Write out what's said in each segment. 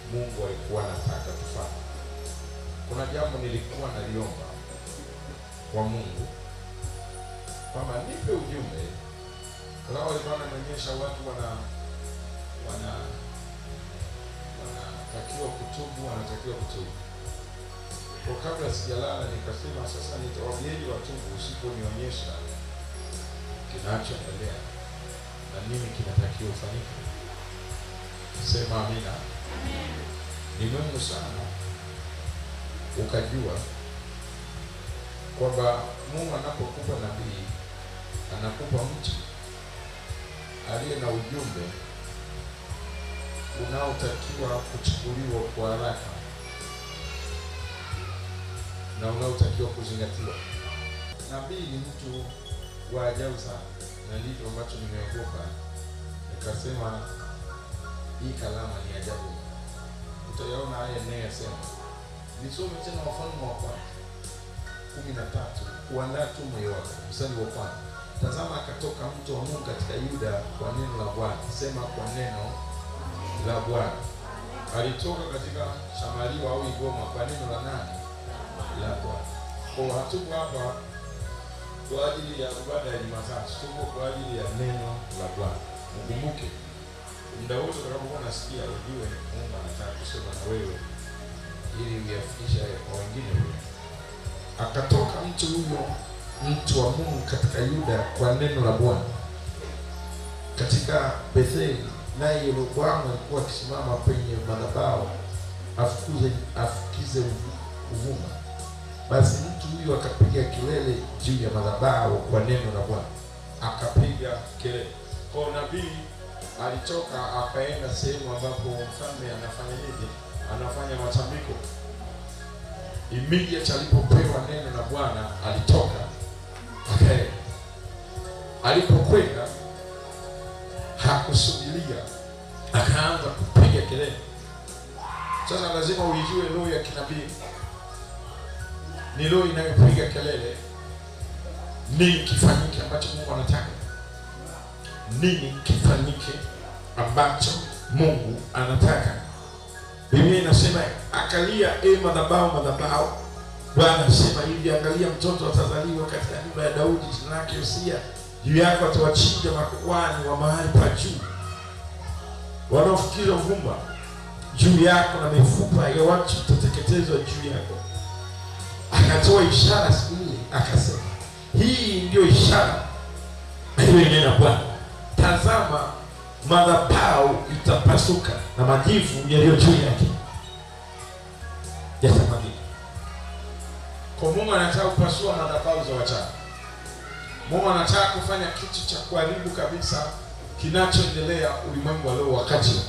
Mungu alikuwa anataka tufanye. Kuna jambo nilikuwa naliomba kwa Mungu kwamba nipe ujumbe lao, alikuwa ananionyesha watu wana wana wanatakiwa kutubu, wanatakiwa kutubu. Kwa kabla sijalala, nikasema sasa nitawaambieni watubu usiponionyesha kinachoendelea na nini kinatakiwa ufanyike. Sema amina. Ni muhimu sana ukajua kwamba Mungu anapokupa nabii anakupa mtu aliye na ujumbe unaotakiwa kuchukuliwa kwa haraka na unaotakiwa kuzingatiwa. Nabii ni mtu wa ajabu sana, na ndivyo ambacho nimeogopa nikasema, hii kalama ni ajabu. Utayaona haya ninayosema. Nisome tena Wafalme wa kwanza kumi na tatu kuandaa tu moyo wako, mstari wa kwanza. Tazama, akatoka mtu wa Mungu katika Yuda kwa neno la Bwana. Sema kwa neno la Bwana. Alitoka katika Samaria au Igoma kwa neno la nani? La Bwana. Kwa hatuko hapa kwa ajili ya ibada ya Jumatatu, tuko kwa ajili ya neno la Bwana. Ukumbuke muda wote utakapokuwa unasikia, ujue Mungu anataka kusema na wewe ili uyafikishe hayo kwa wengine pia. Akatoka mtu huyo mtu wa Mungu katika Yuda kwa neno la Bwana katika Betheli, naye Yeroboamu alikuwa akisimama penye madhabahu afukuze afukize uvu- uvuma. Basi mtu huyo akapiga kelele juu ya madhabahu kwa neno la Bwana, akapiga kelele. Kwa nabii alitoka akaenda sehemu ambapo mfalme anafanya nini? Anafanya matambiko. Immediate alipopewa neno la Bwana alitoka akaenda. Alipokwenda hakusubiria, akaanza kupiga kelele. Sasa lazima uijue roho ya kinabii ni roho inayopiga kelele. Nini kifanyike ambacho Mungu anataka? Nini kifanyike ambacho Mungu anataka? Biblia inasema akalia, e madhabahu, madhabahu. Bwana asema hivi, angalia, mtoto atazaliwa katika nyumba ya Daudi, jina lake Yosia. Juu yako atawachinja makuhani wa mahali pa juu wanaofukiza uvumba juu yako, na mifupa ya watu itateketezwa juu yako. Akatoa ishara siku ile, akasema hii ndiyo ishara aliyonena Bwana, tazama madhabahu itapasuka na majivu yaliyo juu yake yatamwagika. Kwa Mungu anataka kupasua madhabahu za wachawi. Mungu anataka kufanya kitu cha kuharibu kabisa kinachoendelea ulimwengu wa leo wakati huu.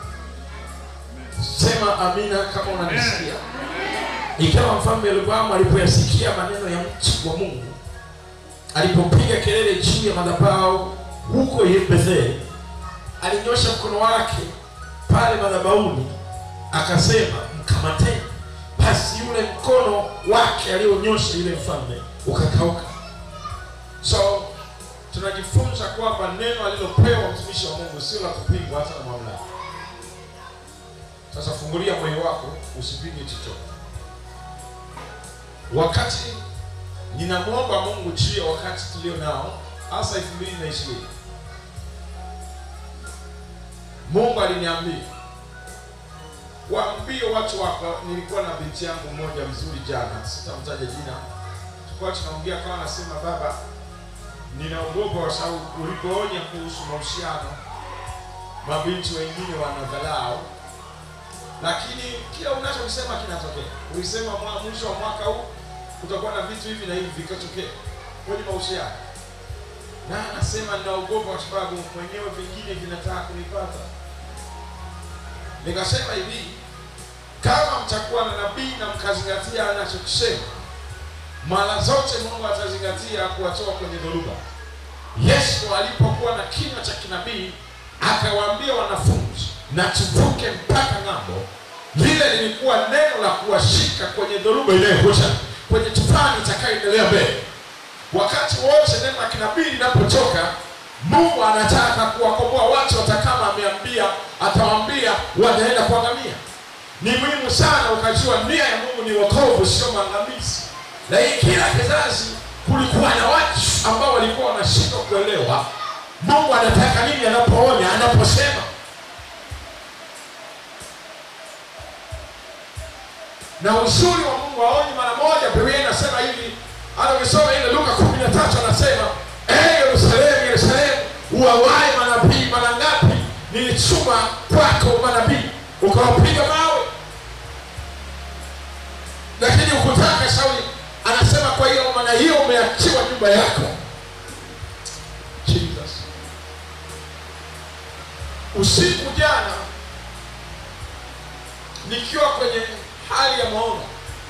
Sema amina kama unanisikia. Ikawa mfalme Yeroboamu alipoyasikia maneno ya mtu wa Mungu, alipopiga kelele juu ya madhabahu huko Betheli, alinyosha mkono wake pale madhabahuni, akasema mkamateni. Basi yule mkono wake alionyosha yule mfalme ukakauka. So tunajifunza kwamba neno alilopewa mtumishi wa Mungu sio la kupingwa hata na mamlaka. Sasa fungulia moyo wako usipige chochote. Wakati ninamwomba Mungu juu ya wakati tulio nao, hasa elfu mbili na ishirini, Mungu aliniambia waambie watu wako. Nilikuwa na binti yangu mmoja mzuri jana, sitamtaja jina, tulikuwa tunaongea, kama anasema baba, ninaogopa kwa sababu ulipoonya kuhusu mahusiano, mabinti wengine wanadharau lakini kila unachokisema kinatokea. Ulisema mwa- mwisho wa mwaka huu kutakuwa na vitu hivi na hivi vikatokea kwenye mahusiano, na anasema ninaogopa kwa sababu mwenyewe vingine vinataka kunipata. Nikasema hivi, kama mtakuwa na nabii na mkazingatia anachokisema, mara zote Mungu atazingatia kuwatoa kwenye dhoruba. Yesu alipokuwa na kinywa cha kinabii akawaambia wanafunzi na tuvuke mpaka ng'ambo. Lile lilikuwa neno la kuwashika kwenye dhoruba inayokuja, kwenye tufani itakayoendelea mbele. Wakati wote neno la kinabii linapotoka, Mungu anataka kuwakomboa watu, hata kama ameambia, atawaambia wanaenda kuangamia. ni muhimu sana ukajua nia ya mungu ni wokovu sio maangamizi lakini kila kizazi kulikuwa na watu ambao walikuwa wanashindwa kuelewa mungu anataka nini anapoonya anaposema na uzuri wa mungu aonyi mara moja biblia inasema hivi hata ukisoma ile luka kumi na tatu anasema ee yerusalemu yerusalemu uwawae manabii mara ngapi nilituma kwako manabii ukawapiga mawe lakini ukutaka sauli anasema kwa hiyo maana hiyo umeachiwa nyumba yako jesus usiku jana nikiwa kwenye hali ya maono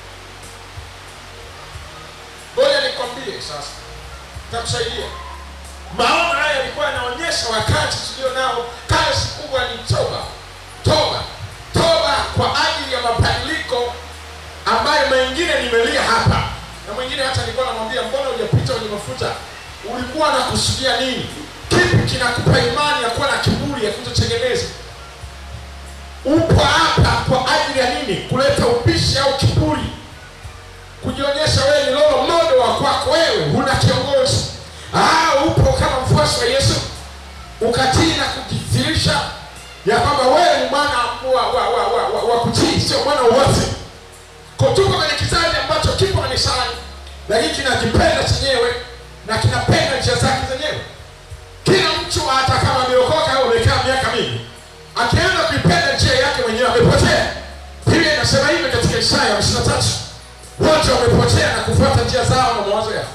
ngoja nikwambie sasa takusaidia maono haya yalikuwa yanaonyesha wakati tulio nao kazi kubwa ni toba toba toba kwa ajili ya mabadiliko ambayo mengine nimelia hapa na mwingine hata nilikuwa namwambia mbona hujapita kwenye mafuta ulikuwa nakusudia nini kipi kinakupa imani ya kuwa na kiburi ya kutotengeneza upo hapa kwa ajili ya nini kuleta ubishi au kiburi kujionyesha wewe ni lolo mmoja wa kwako wewe huna kiongozi ah, upo kama mfuasi wa yesu ukatii na kujidhihirisha ya kwamba wewe ni mwana wa, wa, wa, wa, wa, wa kutii sio mwana wote tuko kwenye kizazi ambacho kipo kanisani lakini kinajipenda chenyewe na kinapenda njia zake zenyewe kila mtu hata kama ameokoka au amekaa miaka mingi akianza kuipenda njia yake mwenyewe amepotea biblia inasema hivi katika isaya hamsini na tatu wote wamepotea na kufuata njia zao na mawazo yao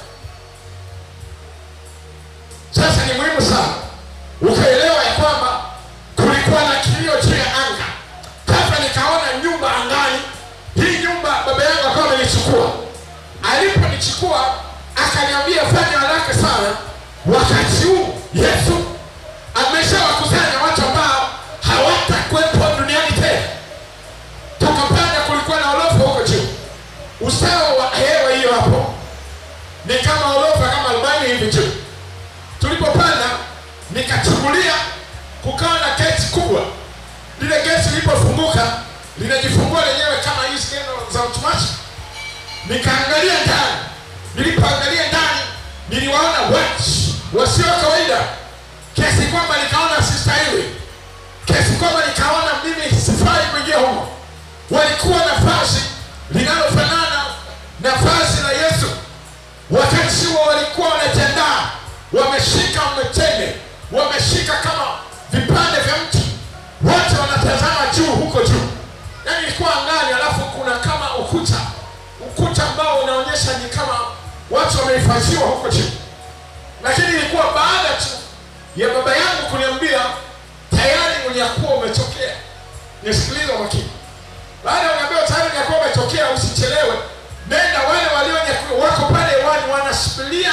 sasa ni muhimu sana ukaelewa ya kwamba kulikuwa na kilio juu ya anga kabla nikaona nyumba angani hii nyumba baba yangu akawa amenichukua aliponichukua akaniambia fanya haraka sana wakati huu yesu ameshawakusanya watu ambao hawatakuwepo duniani tena tukapanda kulikuwa na orofa huko juu usawa wa hewa hiyo hapo ni kama orofa kama arobaini hivi juu tulipopanda nikachungulia kukawa na geti kubwa lile geti lilipofunguka linajifungua lenyewe kama hii skeno za automatic nikaangalia ndani nilipoangalia ndani niliwaona watu wasio kawaida kiasi kwamba nikaona sistahili kiasi kwamba nikaona mimi sifai kuingia humo walikuwa na vazi linalofanana na vazi la yesu wakati huo walikuwa wanajiandaa wameshika mtende wameshika kama vipande vya mti wote wanatazama juu huko juu yaani ilikuwa angani alafu kuna kama ukuta ukuta ambao unaonyesha ni kama watu wamehifadhiwa huko juu lakini ilikuwa baada tu ya baba yangu kuniambia tayari unyakuwa umetokea nisikilize makini baada ya unaambiwa tayari unyakuwa umetokea usichelewe nenda wale walionyakuwa wako pale hewani wanasubiria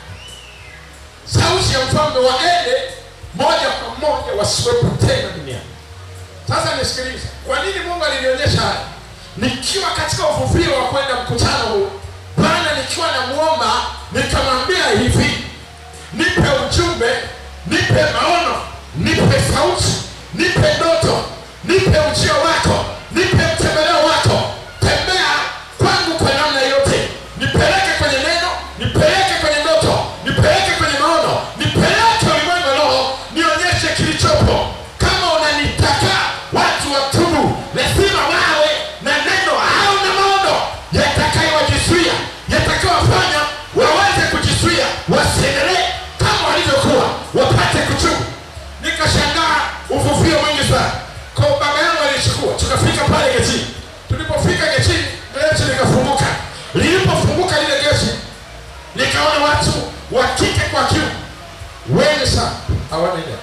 sauti ya mfalme waende moja kwa moja wasiwepo tena duniani sasa nisikilize kwa nini mungu alinionyesha haya nikiwa katika uvuvio wa kwenda mkutano huu bwana nikiwa namuomba nikamwambia hivi nipe ujumbe nipe maono nipe sauti nipe ndoto nipe ujio wako nipe mtembeleo wako tembea kwangu kwa namna yote nipeleke kwenye neno nipeleke kwenye ndoto nipeleke kwenye maono nipeleke ulimwengu wa roho nionyeshe kilichopo kama unanitaka watu watubu lazima wawe na neno au na maono yatakayowajizuia yatakayowafanya waweze kujizuia wasiendelee kama walivyokuwa wapate kutubu nikashangaa uvuvio mwingi sana kwa baba yangu alichukua tukafika pale getini tulipofika getini geti likafunguka lilipofunguka lile geti nikaona watu wa kike kwa kiume wengi sana hawana idadi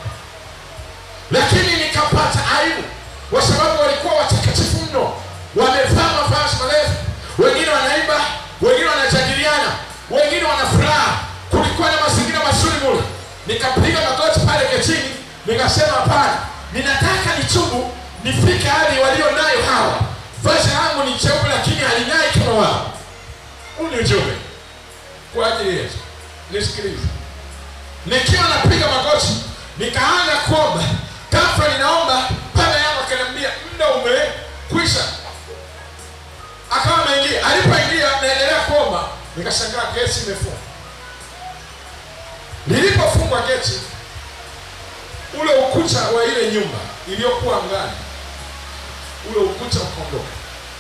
lakini nikapata aibu kwa sababu walikuwa watakatifu mno wamevaa mavazi marefu wengine wanaimba wengine wanajadiliana wengine wana furaha kulikuwa na mazingira mazuri mule nikapiga magoti pale getini nikasema hapana ninataka nitubu nifike hali walio nayo hawa vazi langu ni cheupe lakini haling'ai kama wao huu ni ujumbe kwa ajili yetu nisikilize nikiwa napiga magoti nikaanza kuomba ghafla ninaomba baba yangu akaniambia muda umekwisha Nikashangaa geti imefungwa. Lilipofungwa geti, ule ukuta wa ile nyumba iliyokuwa angani, ule ukuta ukaondoka.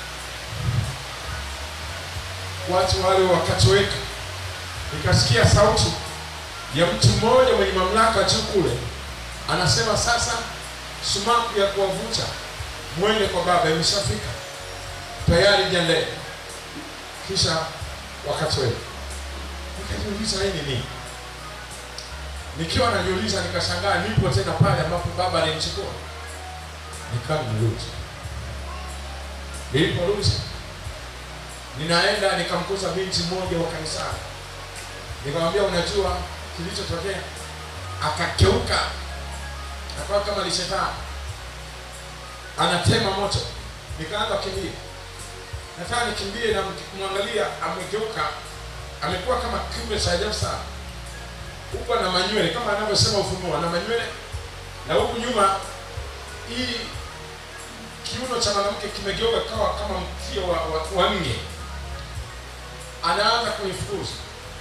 Watu wale wakatoweka. Nikasikia sauti ya mtu mmoja mwenye mamlaka juu kule, anasema sasa sumaku ya kuwavuta mwende kwa Baba imeshafika tayari, jiandae. Kisha wakatoweka. Nikajiuliza hii ni nini? Nikiwa najiuliza, nikashangaa nipo tena pale ambapo Baba alinichukua. Nikawa nimerudi. Niliporudi ninaenda nikamkuta binti mmoja wa kanisani, nikamwambia unajua kilichotokea? Akakeuka, akawa kama ni shetani anatema moto. Nikaanza kukimbia, nataka nikimbie na kumwangalia, amegeuka, amekuwa kama kiumbe cha ajabu sana, huku ana manywele kama anavyosema Ufunuo, ana manywele na huku nyuma hii kiuno cha mwanamke kimegeuka kawa kama mkia wa, wa, wa nge. Anaanza kunifukuza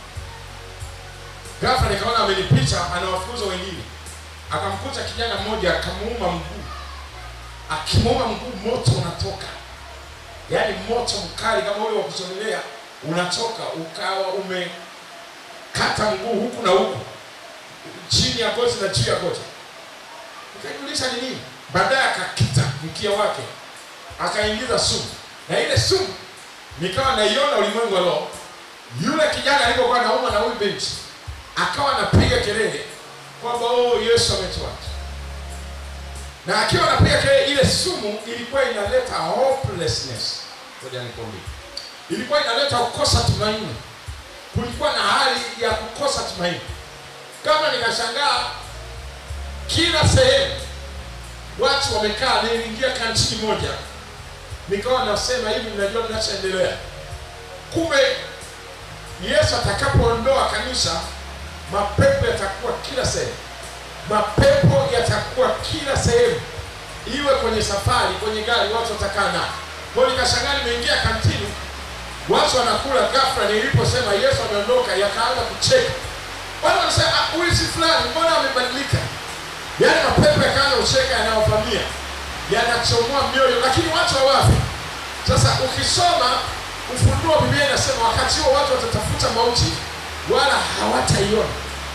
ghafla, nikaona amenipita, anawafukuza wengine. Akamkuta kijana mmoja, akamuuma mguu. Akimuuma mguu, moto unatoka, yaani moto mkali kama ule wa kuchomelea unatoka, ukawa umekata mguu huku na huku, chini ya goti na juu ya goti. Nikajiuliza ni nini? Baadaye akakita mkia wake akaingiza sumu, na ile sumu nikawa naiona ulimwengu wa roho. Yule kijana alipokuwa nauma na huyu binti akawa anapiga kelele kwamba oh, Yesu ametuacha, na akiwa anapiga kelele, ile sumu ilikuwa inaleta hopelessness. Ngoja nikwambie, ilikuwa inaleta kukosa tumaini. Kulikuwa na hali ya kukosa tumaini. Kama nikashangaa, kila sehemu watu wamekaa. Niliingia kantini moja, nikawa nasema hivi, mnajua mnachoendelea. Kumbe Yesu atakapoondoa kanisa, mapepo yatakuwa kila sehemu, mapepo yatakuwa kila sehemu, iwe kwenye safari, kwenye gari, watu watakaa na kwa. Nikashangaa, nimeingia kantini, watu wanakula. Ghafla niliposema Yesu ameondoka, yakaanza kucheka. Watu wanasema huyu si fulani, mbona amebadilika? Yaani mapepo yakaanza kucheka, yanawavamia yanachomoa mioyo, lakini watu hawafi. Sasa ukisoma Ufunuo, Biblia inasema wakati huo watu watatafuta mauti wala hawataiona.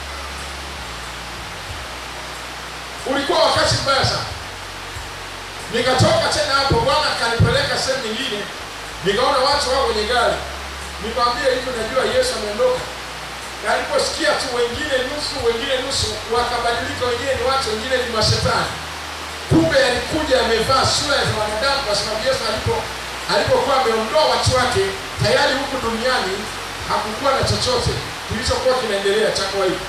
Ulikuwa wakati mbaya sana. Nikatoka tena hapo, Bwana akanipeleka sehemu nyingine, nikaona watu wao kwenye gari, nikamwambia hivi, najua Yesu ameondoka na aliposikia tu wengine nusu wengine nusu wakabadilika, wengine ni watu, wengine ni mashetani. Kumbe alikuja amevaa sura za wanadamu, kwa sababu Yesu alipo alipokuwa ameondoa watu wake tayari, huku duniani hakukuwa na chochote kilichokuwa kinaendelea cha kawaida.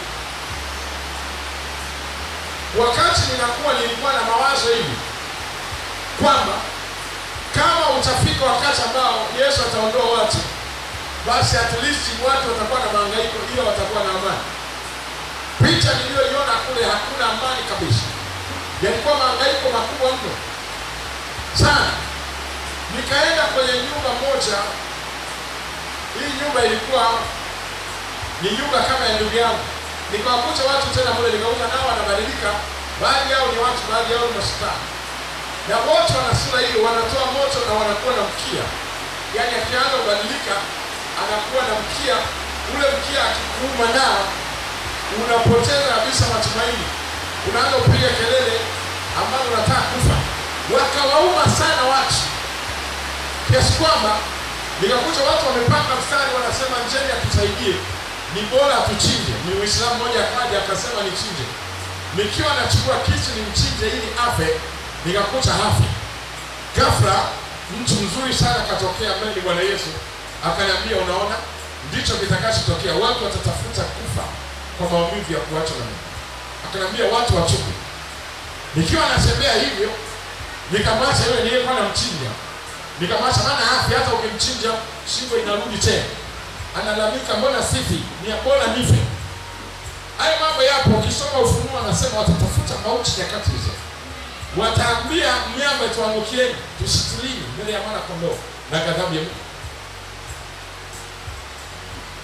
Wakati ninakuwa nilikuwa na mawazo hivi kwamba kama utafika wakati ambao Yesu ataondoa watu basi at least watu watakuwa na mahangaiko, ila watakuwa na amani. Picha niliyoiona kule hakuna amani kabisa, yalikuwa mahangaiko makubwa mno sana. Nikaenda kwenye nyumba moja, hii nyumba ilikuwa ni nyumba kama ya ndugu yangu, nikawakuta watu tena mule, nikauta nao wanabadilika, baadhi yao ni watu, baadhi yao ni mashetani, na wote wana sura hiyo, wanatoa moto na wanakuwa na mkia, yaani akianza kubadilika anakuwa na mkia ule. Mkia akikuuma nao unapoteza kabisa matumaini, unaanza kupiga kelele ambazo unataka kufa. Wakawauma sana watu kiasi kwamba nikakuta watu wamepanga mstari, wanasema njeni atusaidie, ni bora atuchinje. Ni Muislamu mmoja akaja akasema nichinje, nikiwa nachukua kisu nimchinje ili afe, nikakuta hafi. Ghafla mtu mzuri sana akatokea ambaye ni Bwana Yesu akaniambia unaona, ndicho kitakachotokea. Watu watatafuta kufa kwa maumivu ya kuachwa na Mungu. Akaniambia watu wachupe. Nikiwa natembea hivyo, nikamwacha yule niliyekuwa namchinja, nikamwacha, maana hafi. Hata ukimchinja shingo inarudi tena, analalamika, mbona sifi? Ni bora nife. Hayo mambo yapo. Ukisoma Ufunuo anasema watatafuta mauti nyakati hizo, wataambia mnyama, tuangukieni, tushitilini mbele ya mwana kondoo na ghadhabu ya Mungu.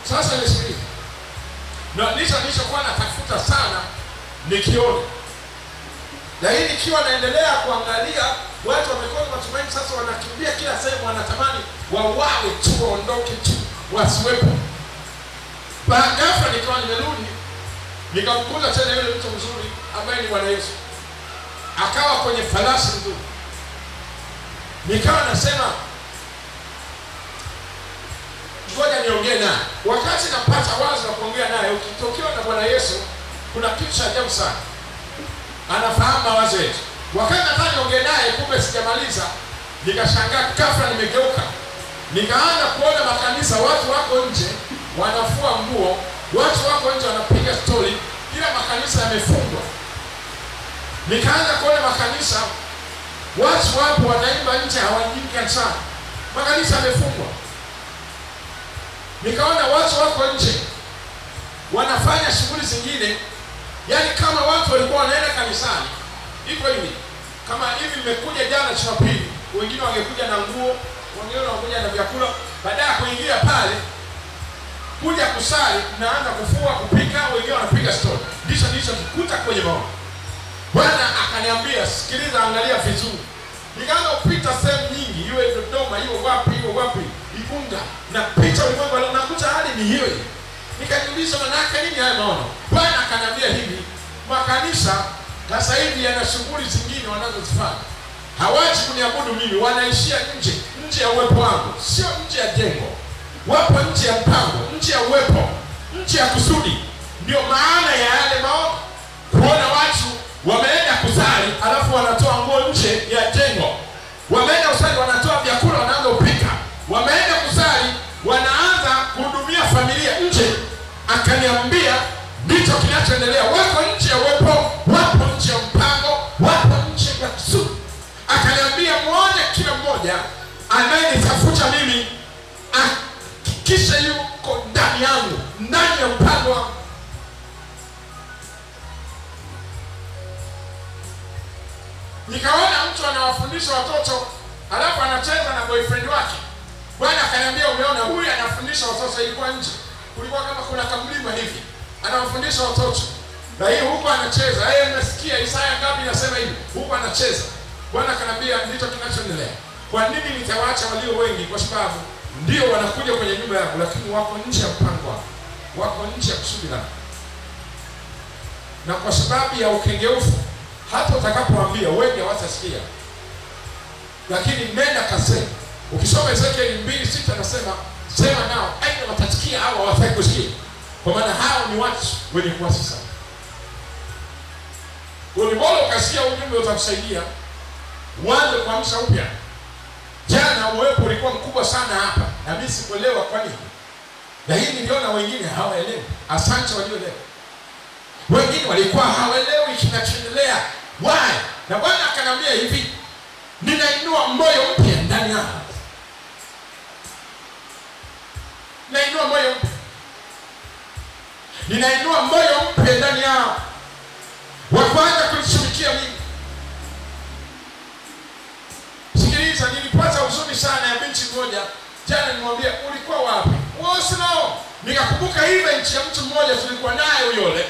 Sasa nisikilize, na ndicho nilichokuwa natafuta sana nikione, lakini ikiwa naendelea kuangalia watu wamekosa matumaini, sasa wanakimbia kila sehemu, wanatamani wawawe tu, waondoke tu, wasiwepo. Ghafla nikawa nimerudi nikamkuta tena yule mtu mzuri ambaye ni Bwana Yesu, akawa kwenye farasi nzuri. Nikawa nasema ngoja niongee naye. Wakati napata wazo la kuongea naye, ukitokewa na Bwana Yesu, kuna kitu cha ajabu sana, anafahamu mawazo yetu. Wakati nataka niongee naye, kumbe sijamaliza, nikashangaa ghafla nimegeuka, nikaanza kuona makanisa, watu wako nje wanafua nguo, watu wako nje wanapiga stori, ila makanisa yamefungwa. Nikaanza kuona makanisa, watu wapo wanaimba nje, hawaingii kanisani, makanisa yamefungwa. Nikaona watu wako nje wanafanya shughuli zingine, yaani kama watu walikuwa wanaenda kanisani hivyo hivi. Kama hivi nimekuja jana Jumapili, wengine wangekuja na nguo, wengine wanakuja na vyakula, baadaye ya kuingia pale kuja kusali, naanza kufua, kupika, wengine wanapiga stori. Ndicho nilichokikuta kwenye maono. Bwana akaniambia, sikiliza, angalia vizuri. Nikaanza kupita sehemu nyingi, iwe Dodoma, iwe wapi, iwe wapi, Igunga, na picha ulimwengu leo, nakuta hali ni hiyo hiyo. Nikajiuliza, manake nini haya maono? Bwana akaniambia hivi, makanisa sasa hivi yana shughuli zingine wanazozifanya, hawaji kuniabudu mimi, wanaishia nje, nje ya uwepo wangu, sio nje ya jengo wapo nje ya mpango, nje ya uwepo, nje ya kusudi. Ndio maana ya yale maono, kuona watu wameenda kusali alafu wanatoa nguo nje ya jengo, wameenda kusali wanatoa vyakula wanaanza kupika, wameenda kusali wanaanza kuhudumia familia nje. Akaniambia ndicho kinachoendelea, wako nje ya uwepo, wapo nje ya mpango, wapo nje ya kusudi. Akaniambia muone kila mmoja anayenitafuta mimi kisha yuko ndani yangu, ndani ya mpango wangu. Nikaona mtu anawafundisha watoto alafu anacheza na boyfriend wake. Bwana akaniambia, umeona, huyu anafundisha watoto. Ilikuwa nje, kulikuwa kama kuna kamlima hivi, anawafundisha watoto na hii huko anacheza. Yeye nimesikia Isaya ngapi nasema hivi, huko anacheza. Bwana akaniambia, ndicho kinachoendelea. Kwa nini nitawaacha walio wengi? Kwa sababu ndio wanakuja kwenye nyumba yangu, lakini wako nje ya mpango wangu, wako nje ya kusudi langu, na kwa sababu ya ukengeufu, hata utakapoambia wengi hawatasikia, lakini nenda kasema. Ukisoma Ezekieli mbili sita nasema sema nao, aidha watasikia au hawataki kusikia, kwa maana hao ni watu wenye kuasi sana. Ni bora ukasikia ujumbe, utakusaidia uanze kuamsha upya. Jana uwepo ulikuwa mkubwa sana hapa, na mimi sikuelewa kwa nini, lakini niliona wengine hawaelewi. Asante walioelewa. Wengine walikuwa hawaelewi kinachoendelea. Why? Na Bwana akaniambia hivi, ninainua moyo mpya ndani yao, ninainua moyo mpya, ninainua moyo mpya ndani yao, wa kwanza kunitumikia mimi Sikiliza, nilipata huzuni sana ya binti mmoja jana. Nimwambia ulikuwa wapi? Oslo. Nikakumbuka event ya mtu mmoja tulikuwa naye uyole,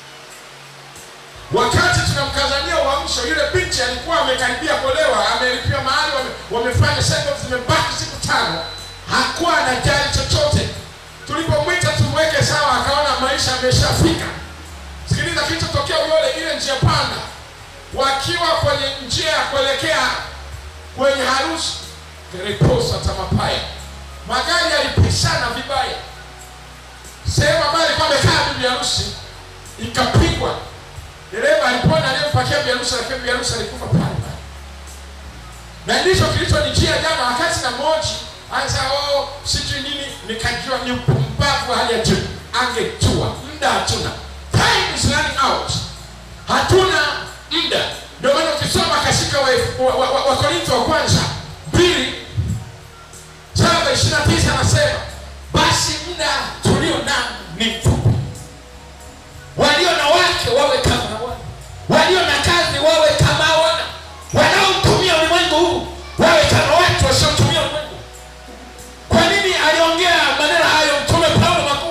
wakati tunamkazania uamsho, yule binti alikuwa amekaribia kuolewa, amelipia mahali, wame, wamefanya send off, zimebaki siku tano, hakuwa anajali chochote. Tulipomwita tumweke sawa, akaona maisha ameshafika. Sikiliza kilichotokea uyole, ile njia panda, wakiwa kwenye njia ya kuelekea kwenye harusi reposa tamapaya, magari yalipishana vibaya. Sehemu ambayo alikuwa amekaa bibi harusi ikapigwa, dereva alipona, aliyempakia bibi harusi, lakini bibi harusi alikufa pale pale. Na ndicho kilichonijia jana, wakati na moji anza oh, sijui nini, nikajua ni upumbavu hali ya juu. Angejua muda hatuna, time is running out, hatuna muda ndio maana ukisoma katika Wakorintho wa, wa, wa, wa, wa kwanza mbili saba ishirini na tisa anasema basi muda tulio nao ni mfupi. Walio na wake wawe kama wana, walio na kazi wawe kama wana, wanaotumia ulimwengu huu wawe kama watu wasiotumia ulimwengu. Kwa nini aliongea maneno hayo Mtume Paulo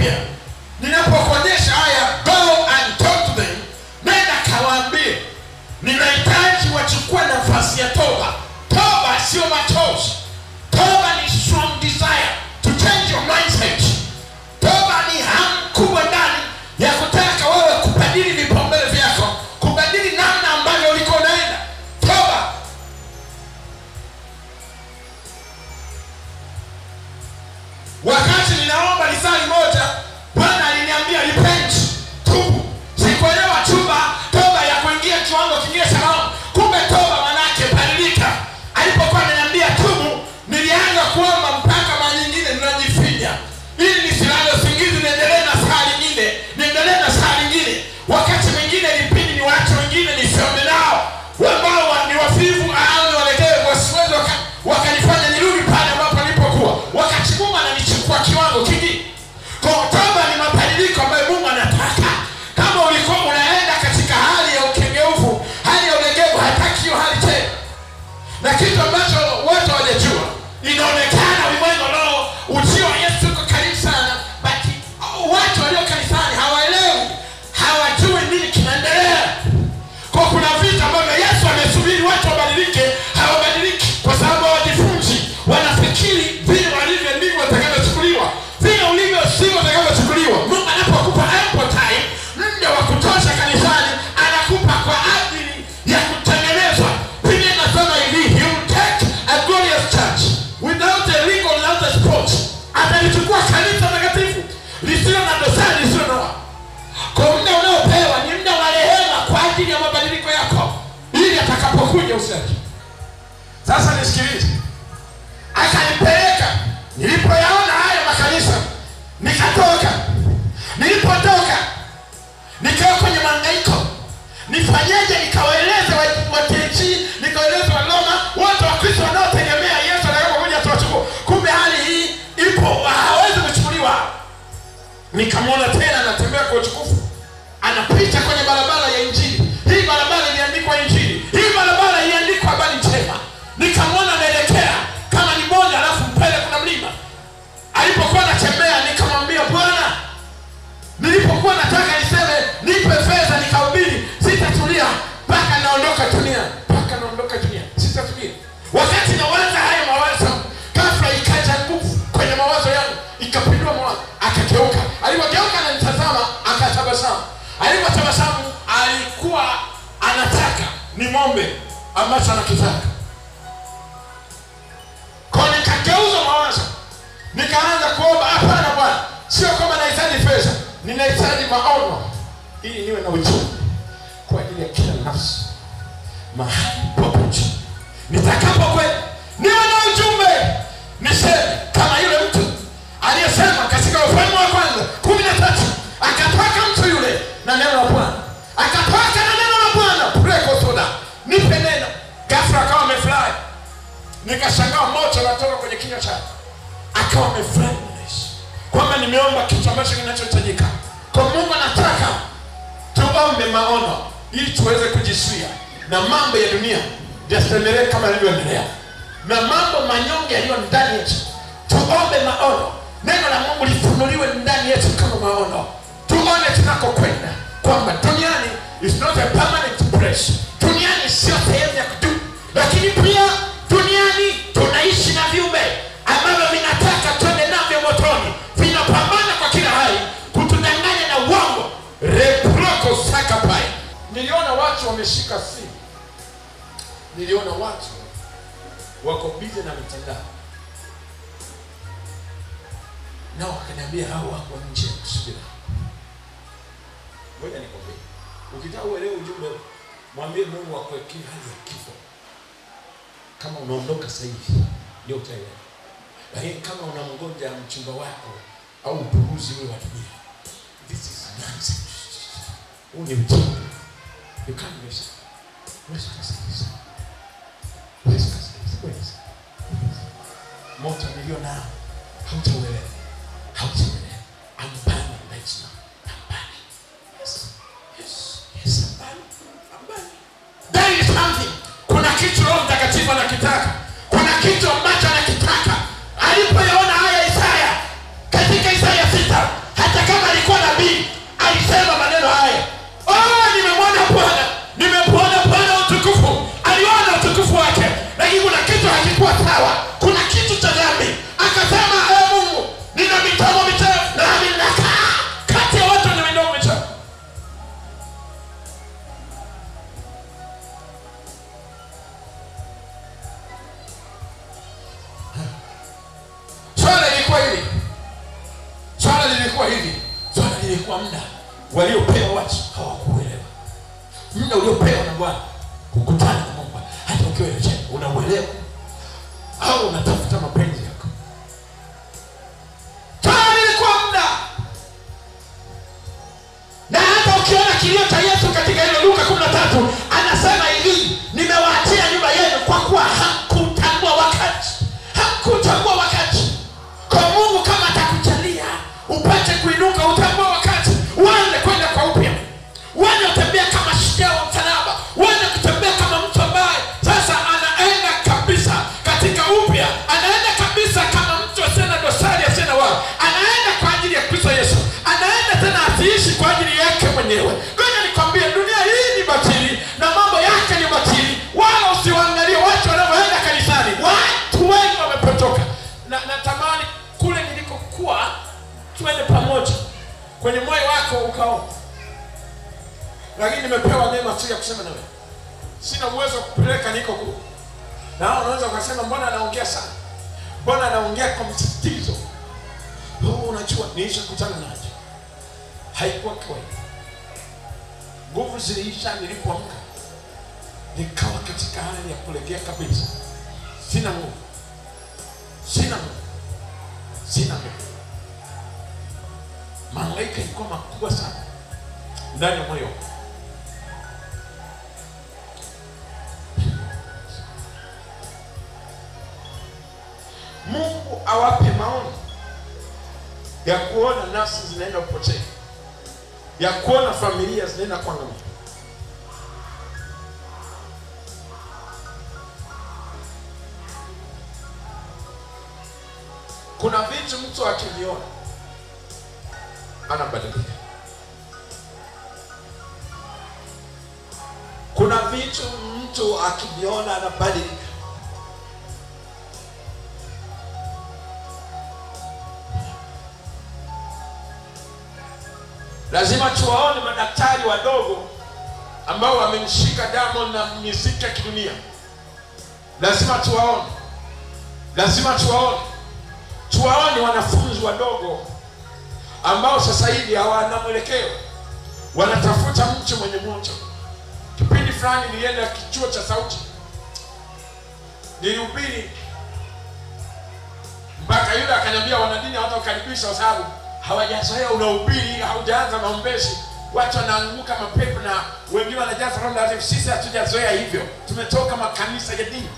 upya ninapokuonyesha haya go and talk to them nenda kawaambie ninahitaji wachukue nafasi ya toba toba sio machozi toba ni strong desire to change your mindset toba ni hamu kubwa ndani ya kutaka wewe kubadili vipaumbele vyako kubadili namna ambavyo uliko unaenda toba wakati ninaomba lisali moja bwana aliniambia repent tubu sikuelewa tuba toba ya kuingia kiwango kingine cha maombi kumbe toba manake badilika alipokuwa ananiambia tubu nilianza kuomba mpaka mara nyingine ninajifinya ili nisilale usingizi niendelee na saa lingine niendelee na saa lingine wakati mwingine ilibidi ni watu wengine nisiombe nao ambao wa- ni wafivu au ni walegevu wasiwezi waka- wakanifanya nirudi pale ambapo nilipokuwa wakati mungu ananichukua kiwango kingine kwa toba ni mabadiliko ambayo mungu anataka kama ulikuwa unaenda katika hali ya ukengeufu hali ya ulegevu hataki hiyo hali tena na kitu ambacho watu hawajajua inaonekana ulimwengu leo ujio wa yesu uko karibu sana but watu walio kanisani hawaelewi hawajui nini kinaendelea kwa kuna vitu ambavyo yesu amesubiri watu wabadilike hawabadiliki kwa sababu hawajifunzi wanafikiri vile walivyo ndivyo watakavyochukuliwa vile ulivyo sivyo utakavyochukuliwa mungu anapokupa ample time muda wa kutosha kanisani anakupa kwa ajili ya kutengenezwa biblia inasema hivi he will take a glorious church without a legal without a spot atalichukua kanisa takatifu lisilo na dosari lisilo na wa kwa muda unaopewa ni muda wa rehema kwa ajili ya mabadiliko yako ili atakapokuja usiache sasa nisikilize akanipeleka nilipoyaona haya makanisa nikatoka nilipotoka nikawa kwenye mangaiko nifanyeje nikawaeleza watechi nikawaeleza waloma wote wakristo wanaotegemea yesu atakapokuja tuwachukua kumbe hali hii ipo hawezi kuchukuliwa nikamwona tena anatembea kwa utukufu anapita kwenye barabara ya injili hii barabara iliandikwa injili hii barabara iliandikwa habari njema nikamwona anaelekea kama ni bonde alafu mbele kuna mlima alipokuwa anatembea nikamwambia bwana nilipokuwa nataka niseme nipe fedha nikahubiri sitatulia mpaka naondoka dunia mpaka naondoka dunia sitatulia wakati nawaza haya mawazo ghafla ikaja nguvu kwenye mawazo yangu ikapindua mawazo akageuka alipogeuka ananitazama akatabasamu alipotabasamu alikuwa anataka ni ng'ombe ambacho anakitaka kwa nikageuza mawazo nikaanza kuomba hapana bwana sio kwamba nahitaji pesa ninahitaji maono ili niwe na ujumbe kwa ajili ya kila nafsi mahali popote nitakapokwenda niwe na ujumbe niseme kama yule mtu aliyesema katika ufalme wa kwanza kumi na tatu akatoka mtu yule na neno la bwana akatoka na neno la bwana preko soda nipe neno gafra akawa amefurahi nikashangaa moto unatoka kwenye kinywa chake akawa amefurahi na Yesu kwamba nimeomba kitu ambacho kinachohitajika kwa mungu anataka tuombe maono ili tuweze kujisuia na mambo ya dunia yasiendelee kama yalivyoendelea na mambo manyonge yaliyo ndani yetu tuombe maono neno la mungu lifunuliwe ndani yetu kama maono tuone tunakokwenda kwamba duniani is not a permanent place duniani sio sehemu ya kudumu lakini pia duniani tunaishi na viumbe ambavyo vinataka twende navyo motoni vinapambana kwa kila hali kutudanganya na uongo reproko sakapai niliona watu wameshika simu niliona watu wako bize na mitandao nao wakaniambia hao wako nje ya kusubira ngoja nikwambie ukitaka uelewe ujumbe huu, mwambie mungu akuwekee hali ya kifo kama unaondoka sasa hivi ndio utaelewa lakini kama unamngoja mchumba wako au upuuzi ule wa dunia this is nonsense huu ni ujumbe you can't miss it Huwezi kusikiliza. Huwezi kusikiliza. Huwezi. moto nilio nao hautauelewa hautauelewa I'm burning right now I'm burning yes yes yes I'm burning I'm burning there is something kuna kitu roho mtakatifu anakitaka kuna kitu ambacho anakitaka alipoyaona haya isaya katika isaya sita hata lakini ilikuwa muda waliopewa watu hawakuelewa muda uliopewa na bwana kukutana na mungu hata ukiwa Yerusalemu unauelewa au unatafuta mapenzi yako tayari ilikuwa muda na hata ukiona kilio cha yesu katika hilo luka kumi na tatu anasema hivi nimewaachia nyumba yenu kwa kuwa hamkutambua wakati hamkutambua wakati kwa mungu kama atakujalia upate kuinuka utambua wakati uanze kwenda kwa upya uanze kutembea kama shujaa wa msalaba uanze kutembea kama mtu ambaye sasa anaenda kabisa katika upya anaenda kabisa kama mtu asiye na dosari asiye na wao anaenda kwa ajili ya kristo yesu anaenda tena asiishi kwa ajili yake mwenyewe ngoja nikwambie dunia hii ni batili na mambo yake ni batili wala usiwaangalie watu wanavyoenda kanisani watu wengi wamepotoka na natamani kule nilikokuwa twende pamoja kwenye moyo wako ukaomba lakini nimepewa neema tu ya kusema na wewe sina uwezo wa kupeleka niko kule na hao unaweza ukasema mbona anaongea sana mbona anaongea kwa msisitizo oh, unajua niisha kutana naje haikuwa kawaida nguvu ziliisha nilipoamka nikawa katika hali ya kulegea kabisa sina nguvu sina nguvu sina nguvu malaika ilikuwa makubwa sana ndani ya moyo wangu. mungu awape maoni ya kuona nafsi zinaenda kupotea ya kuona familia zinaenda kuangamia kuna vitu mtu akiviona anabadilika kuna vitu mtu akiviona anabadilika lazima tuwaone madaktari wadogo ambao wamemshika Diamond na miziki ya kidunia lazima tuwaone lazima tuwaone tuwaone wanafunzi wadogo ambao sasa hivi hawana mwelekeo wanatafuta mtu mwenye moto kipindi fulani nilienda kichuo cha sauti nilihubiri mpaka yule akaniambia wanadini hawatakukaribisha kwa sababu hawajazoea unahubiri haujaanza maombezi watu wanaanguka mapepo na wengine wanajaza Roho Mtakatifu. Sisi hatujazoea hivyo, tumetoka makanisa ya dini.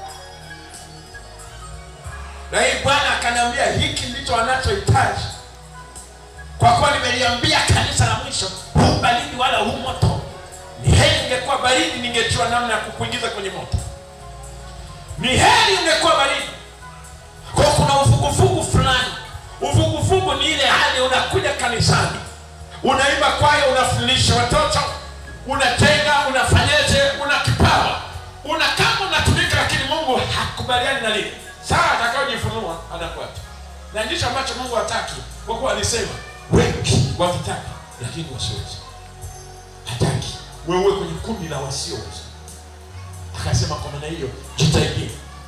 Na hii Bwana akaniambia hiki ndicho wanachohitaji, kwa kuwa nimeliambia kanisa la mwisho, huu baridi wala huu moto. Ni heri ingekuwa baridi, ningejua namna ya kukuingiza kwenye moto. Ni heri ungekuwa baridi, kwa kuna uvuguvugu fulani. Uvuguvugu ni ile hali unakuja kanisani unaimba kwaya, unafundisha watoto, unatenga, unafanyeje, una kipawa, una kama unatumika, lakini Mungu hakubaliani na lile. Saa atakayojifunua anakuacha, na ndicho ambacho Mungu hataki, kwa kuwa alisema wengi wavitaka, lakini wasiwezi. Hataki wewe uwe kwenye kundi la wasioweza. Akasema kwa maana hiyo jitahidi.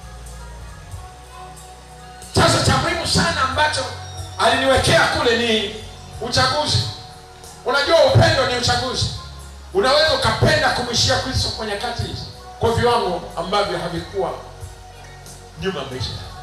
Sasa cha muhimu sana ambacho aliniwekea kule ni uchaguzi. Unajua upendo ni uchaguzi. Unaweza ukapenda kumwishia Kristo kwa nyakati hizi kwa viwango ambavyo havikuwa nyuma ya maisha yako.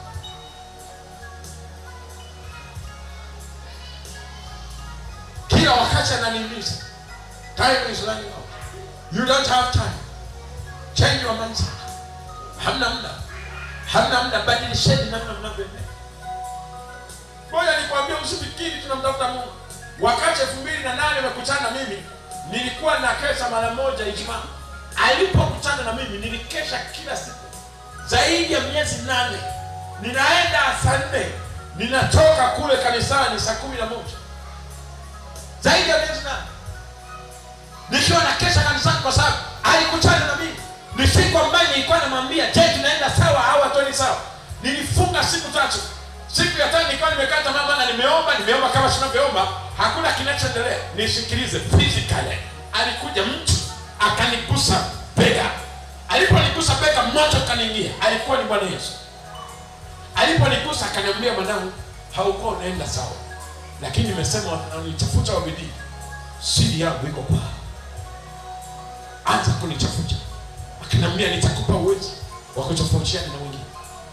Kila wakati ananihimiza, time is running out. You don't have time. Change your mindset. Hamna muda, hamna muda, badilisheni namna mnavyoendea. Ngoja nikwambie, usifikiri tunamtafuta Mungu. Wakati elfu mbili na nane amekutana na mimi, nilikuwa na kesha mara moja Ijumaa. Alipokutana na mimi, nilikesha kila siku zaidi ya miezi nane. Ninaenda saa nne, ninatoka kule kanisani saa kumi na moja zaidi ya miezi nane nikiwa na kesha kanisani, kwa sababu alikutana na mimi. Ni siku ambayo nilikuwa namwambia, je, tunaenda sawa au hatuendi sawa? Nilifunga siku tatu siku ya tano nilikuwa nimekaa tamaa, maana nimeomba nimeomba kama tunavyoomba, hakuna kinachoendelea. Nisikilize, physically alikuja mtu akanigusa bega. Aliponigusa bega, moto kaniingia. Alikuwa ni Bwana Yesu. Aliponigusa akaniambia, mwanangu, haukuwa unaenda sawa, lakini nimesema wananitafuta kwa bidii siri yangu iko kwao anza kunitafuta akiniambia nitakupa uwezo wa kutofautiana na wengine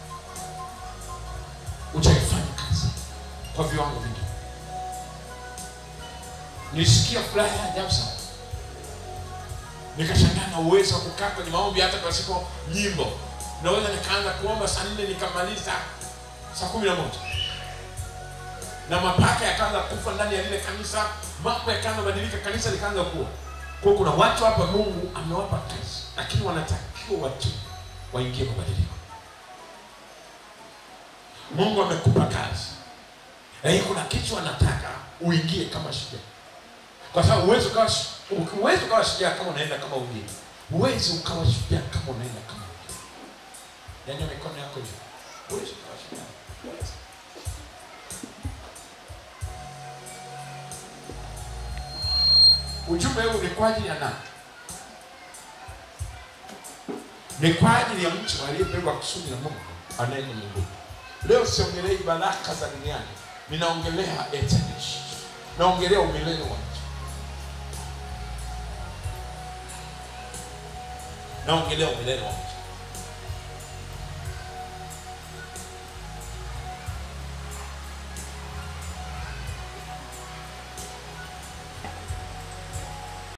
utaifanya kazi kwa viwango vingi nilisikia furaha ya ajabu sana nikashangaa na uwezo wa kukaa kwenye maombi hata pasipo nyimbo naweza nikaanza kuomba saa nne nikamaliza saa kumi na moja na mapaka yakaanza kufa ndani ya lile kanisa mambo yakaanza badilika kanisa likaanza kuwa kwa kuna watu hapa mungu amewapa kazi lakini wanatakiwa watu waingie mabadiliko mungu amekupa kazi lakini kuna kitu anataka uingie kama shujaa kwa sababu huwezi ukawa huwezi ukawa shujaa kama unaenda kama wengine huwezi ukawa shujaa kama unaenda kama wengine nyanyua mikono yako juu huwezi ukawa shujaa huwezi ujumbe huu ni kwa ajili ya nani ni kwa ajili ya mtu aliyebeba kusudi la mungu anaenda mbinguni leo siongelei baraka za duniani ninaongelea eternity naongelea umilele wa mtu naongelea umilele wa mtu